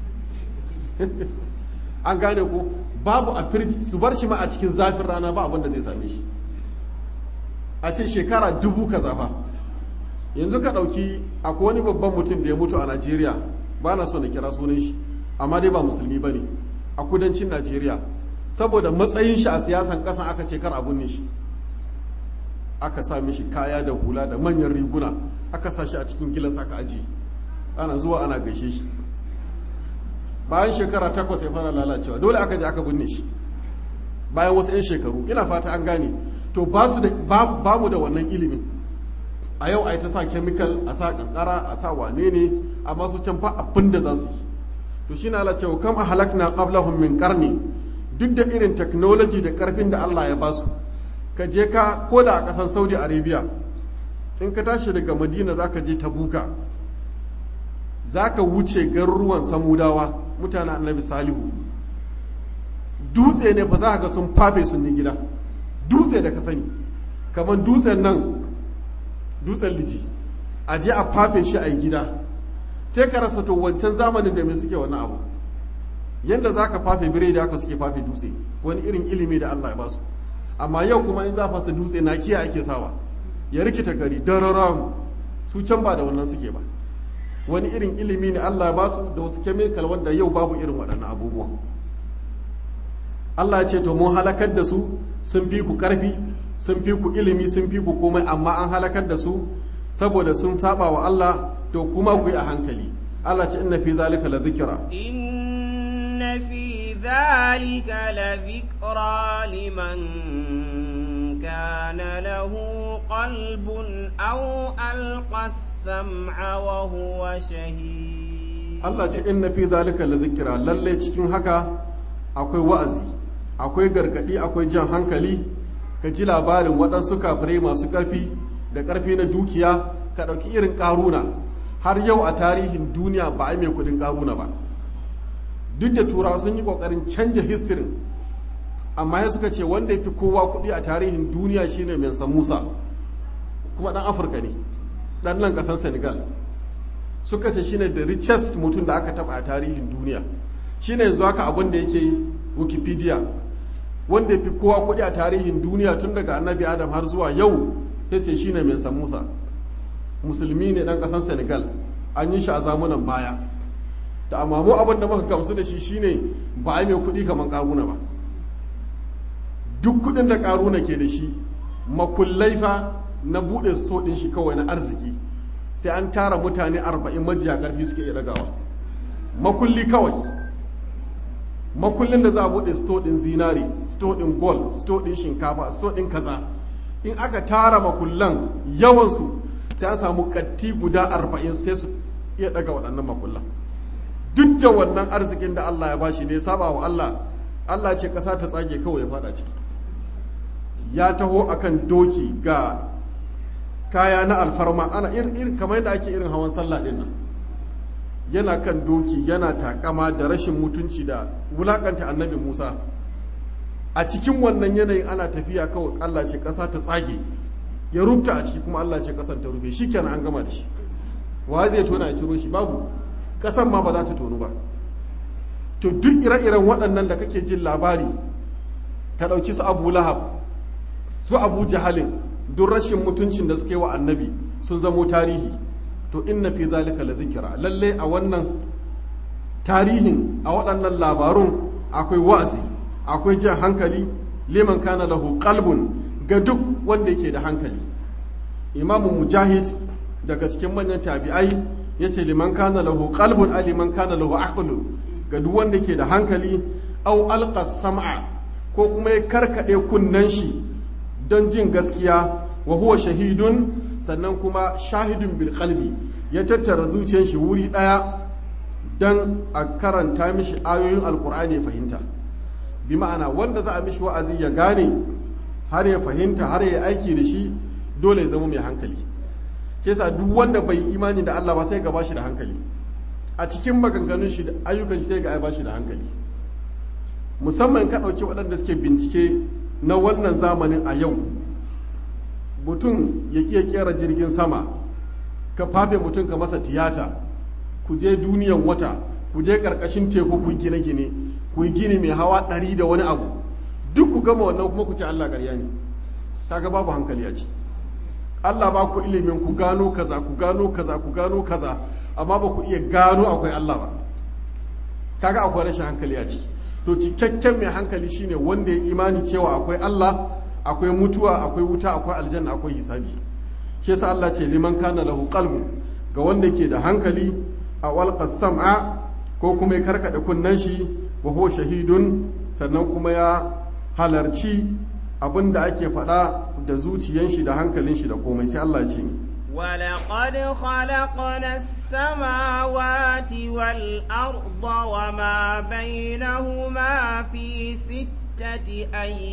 an gane ko babu a firji su bar shi ma a cikin zafin rana ba abin da zai same shi a ce shekara dubu kaza fa yanzu ka ɗauki akwai wani babban mutum da ya mutu a najeriya ba na so na kira sunan shi amma dai ba musulmi ba ne a kudancin najeriya saboda matsayin shi a siyasan ƙasan aka ce kar abun ne shi aka sa mishi kaya da hula da manyan riguna aka sa shi a cikin gilas aka ajiye ana zuwa ana gaishe shi bayan shekara takwas ya fara lalacewa dole aka je aka binne shi bayan wasu 'yan shekaru ina fata an gane to ba su da ba mu da wannan ilimin a yau a yi ta sa chemical a sa kankara a sa wane ne amma su can ba abin da za su yi to shi na ala cewa kam a halakna qablahum min qarni duk da irin technology da karfin da Allah ya basu ka je ka ko da a kasan Saudi Arabia in ka tashi daga Madina zaka je Tabuka zaka wuce garuruwan Samudawa mutanen Annabi Salihu dutse ne fa za ka ga sun fafe sun yi gida dutse da ka sani kamar dutsen nan dutsen liji a je a fafe shi a yi gida sai ka rasa to wancan zamanin da mai suke wani abu yadda za ka fafe bire da haka suke fafe dutse wani irin ilimi da Allah ya basu amma yau kuma in za fasa dutse na kiya ake sawa ya rikita gari dararam su can ba da wannan suke ba wani irin ilimi ne Allah ya basu da wasu chemical wanda yau babu irin waɗannan abubuwan Allah ya ce to mun halakar da su sun fi ku ƙarfi sun fi ku ilimi sun fi ku komai amma an halakar da su saboda sun saba wa Allah to kuma ku yi a hankali Allah ce inna fi zalika la dhikra inna fi zalika la dhikra liman kana lahu qalbun aw alqa as-sam'a wa huwa shahid Allah ce inna fi zalika la dhikra lalle cikin haka akwai wa'azi akwai gargadi akwai jan hankali ka ji labarin waɗansu kafirai masu ƙarfi da ƙarfi na dukiya ka ɗauki irin ƙaruna har yau a tarihin duniya ba a mai kuɗin ƙaruna ba duk da turawa sun yi ƙoƙarin canja histirin amma ya suka ce wanda ya fi kowa kuɗi a tarihin duniya shine Mensa Musa kuma ɗan Afirka ne ɗan nan ƙasar Senegal suka ce shine the richest mutum da aka taɓa a tarihin duniya shine yanzu haka abin da yake Wikipedia wanda ya fi kowa kuɗi a tarihin duniya tun daga annabi adam har zuwa yau ya ce shi ne mensa musa musulmi ne ɗan ƙasar senegal an yi shi a zamunan baya da amma mu abin da muka gamsu da shi shine ba a mai kuɗi kamar ƙaruna ba duk kuɗin da ƙaruna ke da shi makullai fa na buɗe sto ɗin shi kawai na arziki sai an tara mutane arba'in majiya ƙarfi suke iya ɗagawa makulli kawai makullin da za a buɗe sto ɗin zinari sto ɗin gold sto ɗin shinkafa sto ɗin kaza in aka tara makullan yawansu sai an samu katti guda arba'in sai su iya ɗaga waɗannan makullan duk da wannan arzikin da Allah ya bashi da ya saba wa Allah Allah ce ƙasa ta tsage kawai ya faɗa ciki ya taho akan doki ga kaya na alfarma ana irin kamar yadda ake irin hawan sallah ɗin nan yana kan doki yana takama da rashin mutunci da wulakanta annabi Musa a cikin wannan yanayin ana tafiya kawai Allah ce ƙasa ta tsage ya rubuta a ciki kuma Allah ce ƙasan ta rufe shi kenan an gama da shi wa zai tona ya ciro shi babu ƙasan ma ba za ta tonu ba to duk ire-iren waɗannan da kake jin labari ta ɗauki su abu lahab su abu jahalin duk rashin mutuncin da suka yi wa annabi sun zamo tarihi to inna fi zalika la zikira lalle a wannan tarihin a waɗannan labarun akwai wa'azi akwai jan hankali liman kana lahu qalbun ga duk wanda yake da hankali imamu mujahid daga cikin manyan tabi'ai yace liman kana lahu qalbun a liman kana lahu aqlun ga duk wanda yake da hankali au alqa sam'a ko kuma ya karkade kunnen shi don jin gaskiya wa huwa shahidun sannan kuma shahidun bil qalbi ya tattara zuciyar shi wuri daya dan a karanta mishi ayoyin alkur'ani ya fahimta bi ma'ana wanda za a mishi wa'azi ya gane har ya fahimta har ya aiki da shi dole ya zama mai hankali ke sa duk wanda bai imani da Allah ba sai ga bashi da hankali a cikin maganganun shi da ayyukan shi sai ga ba shi da hankali musamman ka ɗauki waɗanda suke bincike na wannan zamanin a yau mutum ya iya kera jirgin sama ka fafe mutum ka masa tiyata ku je duniyan wata ku je ƙarƙashin teku ku gine-gine ku yi gini mai hawa ɗari da wani abu duk ku gama wannan kuma ku ce Allah ƙarya ne kaga babu hankali a ci Allah ba ku ilimin ku gano kaza ku gano kaza ku gano kaza amma ba ku iya gano akwai Allah ba kaga akwai rashin hankali a ciki to cikakken mai hankali shine wanda ya imani cewa akwai Allah akwai mutuwa akwai wuta akwai aljanna akwai hisabi shi yasa Allah ce liman kana lahu qalbu ga wanda ke da hankali a walqa sam'a ko kuma ya karkada kunnan shi wa huwa shahidun sannan kuma ya halarci abin da ake faɗa da zuciyan shi da hankalin shi da komai sai Allah ce ولقد خلقنا السماوات والأرض وما بينهما في ستة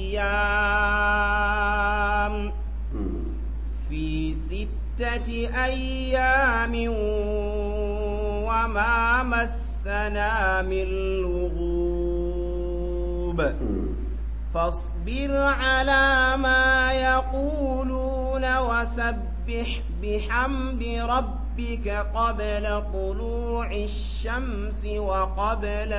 أيام في ستة أيام وما مسنا من لغوب فاصبر على ما يقولون وسبح بحمد ربك قبل طلوع الشمس وقبل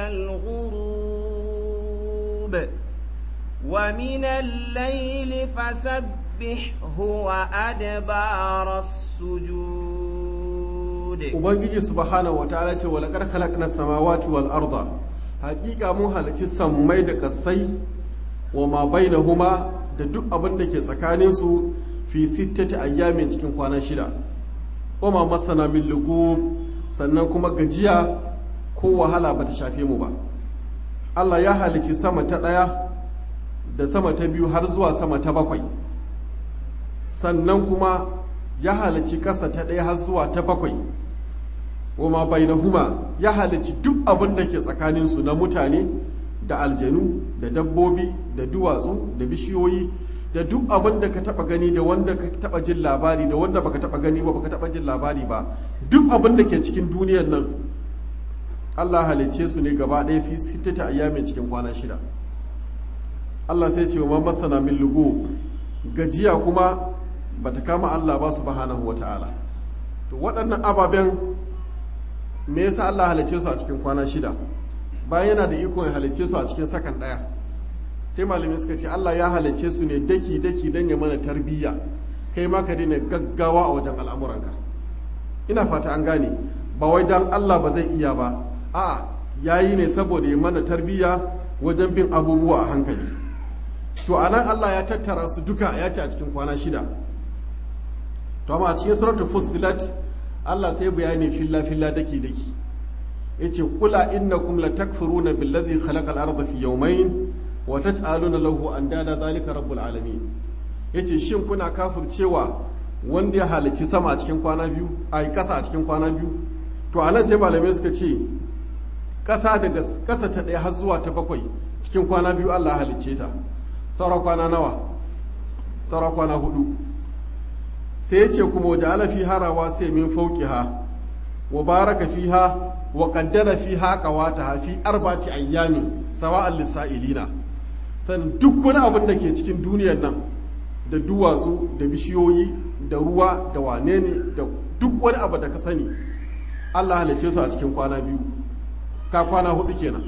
الغروب ومن الليل فسبحه وأدبار السجود ubangiji subhanahu wataala ce wa laqad khalaqna samawati wal arda hakika mun halarci sammai da kasai wa ma bainahuma da duk abin da ke tsakanin su fi sittati ayyamin cikin kwana shida wa ma masana min lugub sannan kuma gajiya ko wahala bata shafe mu ba Allah ya halici sama ta ɗaya da sama ta biyu har zuwa sama ta bakwai sannan kuma ya halici ƙasa ta ɗaya har zuwa ta bakwai wama bainahuma ya halici duk abin da ke tsakaninsu na mutane da aljanu da dabbobi da duwatsu da bishiyoyi da duk abin da ka taba gani da wanda ka taba jin labari da wanda baka taba gani ba baka taba jin labari ba duk abin da ke cikin duniyar nan Allah halicce su ne gaba ɗaya fi sittata ayyamin cikin kwana shida Allah sai ce wa masana min lugu gajiya kuma bata kama Allah ba subhanahu wata'ala to waɗannan ababen me yasa Allah halicce su a cikin kwana shida bayan yana da ikon ya halicce su a cikin sakan ɗaya sai malami suka ce Allah ya halicce su ne daki daki don ya mana tarbiyya kai ma ka daina gaggawa a wajen al'amuranka ina fata an gane ba wai dan Allah ba zai iya ba a yayi ne saboda ya mana tarbiyya wajen bin abubuwa a hankali to anan Allah ya tattara su duka ya ce a cikin kwana shida to amma a cikin suratul fussilat Allah sai bayani filla filla daki daki yace kula innakum latakfuruna billadhi khalaqa al-ardha fi yawmayn wa taj'aluna lahu andada zalika rabbul alamin yace shin kuna kafircewa wanda ya halicci sama a cikin kwana biyu a kasa a cikin kwana biyu to anan sai malamai suka ce kasa daga kasa ta ɗaya har zuwa ta bakwai cikin kwana biyu Allah halicce ta saura kwana nawa saura kwana hudu sai ce kuma waje ala fi harawa sai min fauqiha wa baraka fiha wa qaddara fiha qawataha fi arba'ati ayyamin sawa'an lisa'ilina san duk wani abin da ke cikin duniyar nan da duwatsu da bishiyoyi da ruwa da wane ne da duk wani abu da ka sani Allah halicce su a cikin kwana biyu ka kwana hudu kenan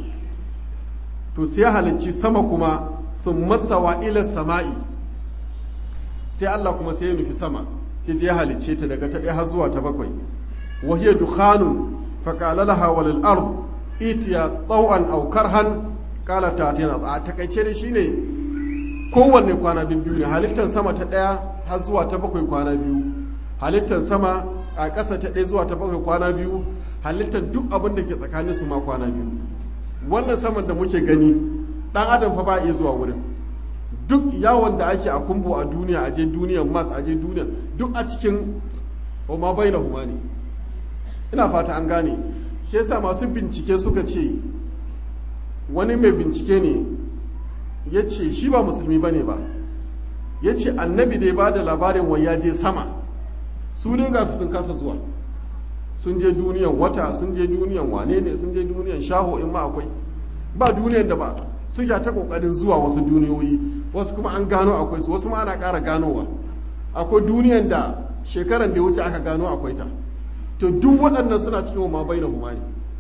to sai halicci sama kuma sun masawa ila sama'i sai Allah kuma sai ya nufi sama ita ya halicce ta daga ta ɗaya har zuwa ta bakwai wa hiya dukhanun fa qala laha walil ard itiya taw'an aw karhan qala ta tina a takaice ne shine kowanne kwana biyu ne halittar sama ta ɗaya har zuwa ta bakwai kwana biyu halittar sama a ƙasa ta ɗaya zuwa ta bakwai kwana biyu halittar duk abin da ke tsakanin su ma kwana biyu wannan saman da muke gani ɗan adam fa ba iya zuwa wurin duk yawon da ake a kumbo a duniya a je duniyan mas a je duniya duk a cikin ma bai na ne ina fata an gane shi yasa masu bincike suka ce wani mai bincike ne ya ce shi ba musulmi ba ne ba ya ce annabi da ya ba da labarin wai ya je sama su ne ga su sun kasa zuwa sun je duniyan wata sun je duniyan wane ne sun je duniyan shaho in ma akwai ba duniyan da ba suke ta kokarin zuwa wasu duniyoyi wasu kuma an gano akwai su wasu ma ana ƙara ganowa akwai duniyan da shekaran da ya wuce aka gano akwai ta to duk waɗannan suna cikin ma bai na humani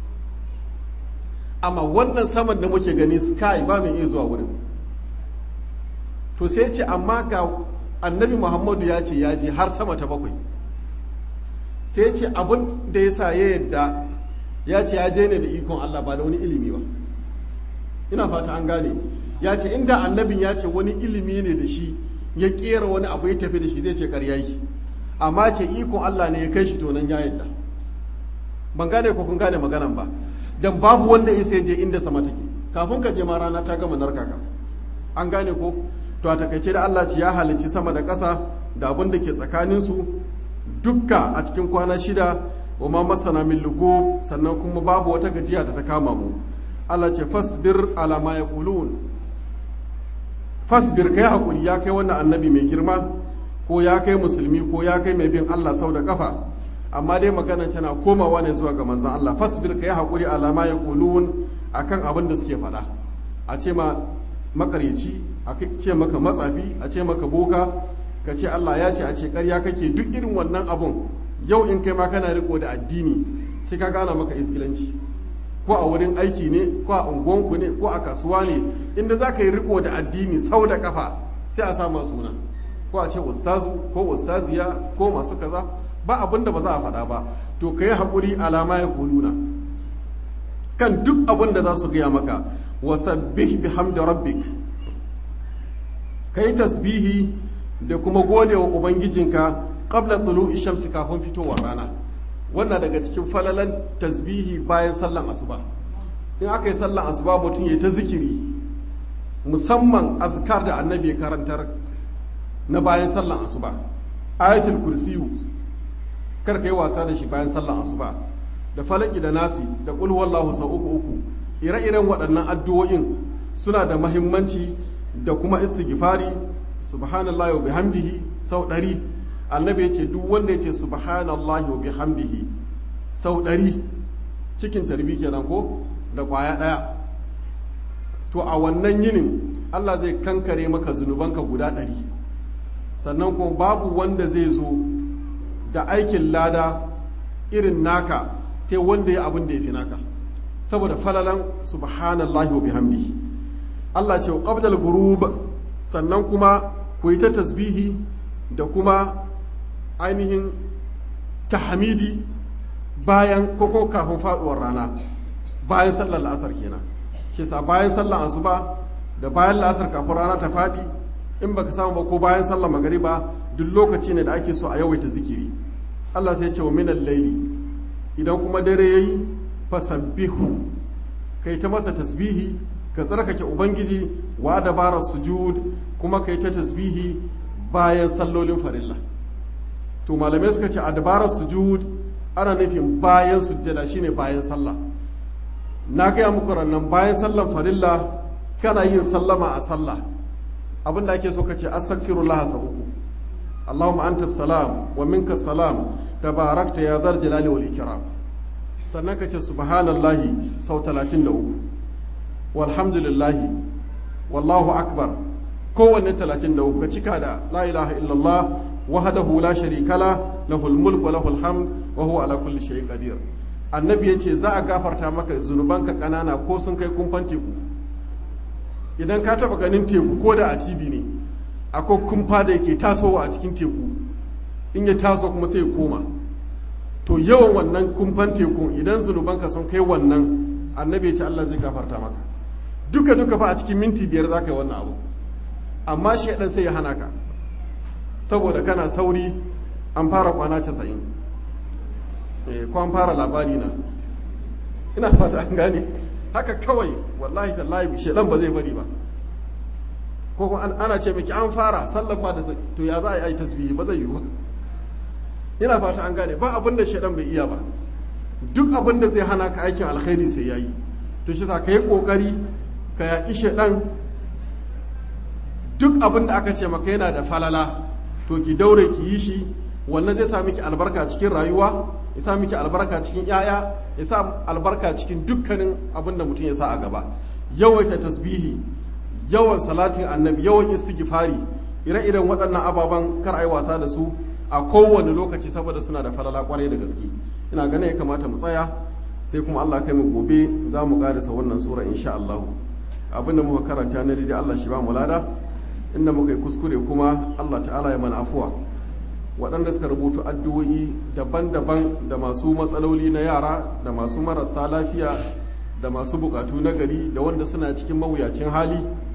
amma wannan saman da muke gani sky ba mai iya zuwa wurin to sai ce amma ga annabi muhammadu ya ce ya je har sama ta bakwai sai ce abin da ya sa ya yadda ya ce ya je ne da ikon allah ba da wani ilimi ba ina fata an gane ya ce inda annabin ya ce wani ilimi ne da shi ya kera wani abu ya tafi da shi zai ce karya yi amma ce ikon allah ne ya kai shi to nan ya yadda ban gane ko kun gane maganan ba dan babu wanda ya sai je inda sama take kafin ka je ma rana ta gama narkaka an gane ko to a takaice da Allah ce ya halicci sama da ƙasa da abin da ke tsakanin su dukka a cikin kwana shida wa ma masana min lugo sannan kuma babu wata gajiya da ta kama mu Allah ce fasbir ala ma yaqulun fasbir kai hakuri ya kai wannan annabi mai girma ko ya kai musulmi ko ya kai mai bin Allah sau da kafa amma dai magana tana komawa ne zuwa ga manzan Allah fasbir ka yi haƙuri alama ya ƙulun a kan abin da suke faɗa a ce ma makareci a ce maka matsafi a ce maka boka ka ce Allah ya ce a ce ƙarya kake duk irin wannan abun yau in kai ma kana riko da addini sai ka gana maka iskilanci ko a wurin aiki ne ko a unguwanku ne ko a kasuwa ne inda za ka yi riko da addini sau da kafa sai a sama suna ko a ce ustazu ko ustaziya ko masu kaza ba abin da ba za a faɗa ba to ka yi haƙuri alama ya kuluna kan duk abin da za su gaya maka wasabbih bihamdi rabbik ka yi tasbihi da kuma gode wa ubangijinka qabla tulu'i shamsi kafin fitowar rana wannan daga cikin falalan tasbihi bayan sallan asuba in aka yi sallan asuba mutum ya ta zikiri musamman azkar da annabi ya karantar na bayan sallan asuba ayatul kursiyu kar ka yi wasa da shi bayan sallan asuba da falaki da nasi da kul wallahu sau uku uku ire-iren waɗannan addu'o'in suna da mahimmanci da kuma istighfari subhanallahi wa bihamdihi sau ɗari annabi ya ce duk wanda ya ce subhanallahi wa bihamdihi sau ɗari cikin tarbi kenan ko da ƙwaya ɗaya to a wannan yinin Allah zai kankare maka zunubanka guda ɗari sannan kuma babu wanda zai zo da aikin lada irin naka sai wanda ya abin da ya fi naka saboda falalan subhanallahi wa bihamdihi Allah ce qabdal ghurub sannan kuma ku yi ta tasbihi da kuma ainihin tahmidi bayan koko kafin faduwar rana bayan sallar la'asar kenan shi sa bayan sallar asuba da bayan la'asar kafin rana ta fadi in baka samu ba ko bayan sallar magariba duk lokaci ne da ake so a yawaita zikiri Allah sai ce wa minal laili idan kuma dare yayi fasabbihu kai ta masa tasbihi ka tsarkake ubangiji wa dabara sujud kuma kai ta tasbihi bayan sallolin farilla to malamai suka ce a dabarar sujud ana nufin bayan sujjada shine bayan sallah na gaya muku rannan bayan sallan farilla kana yin sallama a sallah abinda ake so ka ce astaghfirullah sa uku Allahumma anta salam wa minka salam tabarakta ya dar jalali wal ikram sannan ka ce subhanallahi sau 33 walhamdulillahi wallahu akbar kowanne 33 ka cika da la ilaha illallah wahdahu la sharika la lahul mulk wa lahul hamd wa huwa ala kulli shay'in qadir annabi yace za a gafarta maka zunubanka kanana ko sun kai kumfan teku idan ka taba ganin teku ko da a TV ne akwai kumfa da yake tasowa a cikin teku in ya taso kuma sai ya koma to yawan wannan kumfan tekun idan zunubanka sun kai wannan annabi ya ce Allah zai gafarta maka duka duka fa a cikin minti biyar za ka yi wannan abu amma shi ɗan sai ya hana ka saboda kana sauri an fara kwana casa'in ko an fara labari na ina fata an gane haka kawai wallahi tallahi shedan ba zai bari ba ko kuma ana ce miki an fara sallan ba da to ya za a yi tasbihi ba zai yi ba ina fata an gane ba abin da shedan bai iya ba duk abin da zai hana ka aikin alkhairi sai yayi to shi sa ka yi kokari ka yaƙi shedan duk abin da aka ce maka yana da falala to ki daure ki yi shi wannan zai sa miki albarka cikin rayuwa ya sa miki albarka cikin yaya ya sa albarka cikin dukkanin abin da mutum ya sa a gaba yawaita tasbihi yawan salatin annabi yawan istighfari ire-iren waɗannan ababen kar a yi wasa da su a kowane lokaci saboda suna da falala kwarai da gaske ina ganin ya kamata mu tsaya sai kuma Allah kai mu gobe za mu karisa wannan sura insha Allah abin da muka karanta na daidai Allah shi ba mu lada inda muka yi kuskure kuma Allah ta'ala ya mana afuwa waɗanda suka rubutu addu'o'i daban-daban da masu matsaloli na yara da masu marasa lafiya da masu bukatu na gari da wanda suna cikin mawuyacin hali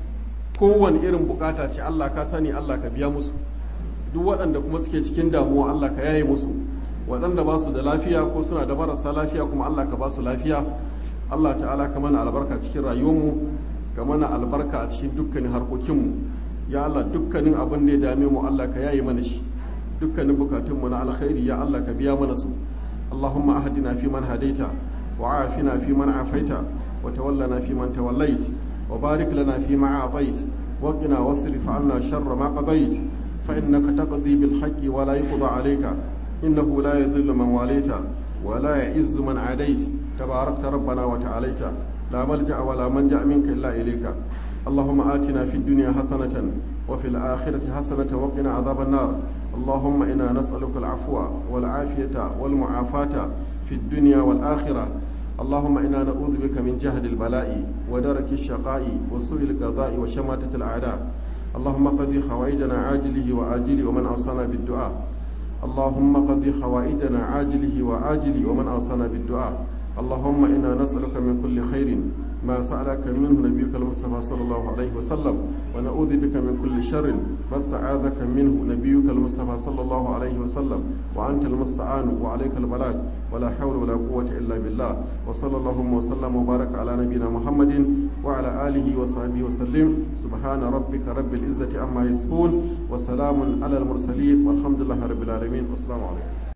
kowane irin bukata ce Allah ka sani Allah ka biya musu duk waɗanda kuma suke cikin damuwa Allah ka yaye musu waɗanda ba su da lafiya ko suna da marasa lafiya kuma Allah ka ba su lafiya Allah ta'ala ka mana albarka cikin rayuwarmu ka mana albarka a cikin dukkanin harkokinmu ya Allah dukkanin abin da ya dame mu Allah ka yaye mana shi dukkanin bukatunmu na alkhairi ya Allah ka biya mana su Allahumma ahdina fi man hadaita wa afina fi man afaita wa tawallana fi man tawallait wa barik lana fi ma atait wa qina wasrif 'anna sharra ma qadait fa innaka taqdi bil haqqi wa la yuqda 'alayka innahu la yadhillu man walaita wa la ya'izzu man 'adait tabarakta rabbana wa ta'alaita la malja'a wa la manja minka illa ilayka اللهم آتنا في الدنيا حسنة وفي الآخرة حسنة وقنا عذاب النار اللهم إنا نسألك العفو والعافية والمعافاة في الدنيا والآخرة اللهم إنا نعوذ بك من جهد البلاء ودرك الشقاء وسوء القضاء وشماتة الأعداء اللهم قضي حوائجنا عاجله وآجله ومن أوصانا بالدعاء اللهم قضي حوائجنا عاجله وآجله ومن أوصانا بالدعاء اللهم إنا نسألك من كل خير ما سألك منه نبيك المصطفى صلى الله عليه وسلم ونعوذ بك من كل شر ما استعاذك منه نبيك المصطفى صلى الله عليه وسلم وأنت المستعان وعليك البلاغ ولا حول ولا قوة إلا بالله وصلى اللهم وسلم وبارك على نبينا محمد وعلى آله وصحبه وسلم سبحان ربك رب العزة عما يصفون وسلام على المرسلين والحمد لله رب العالمين والسلام عليكم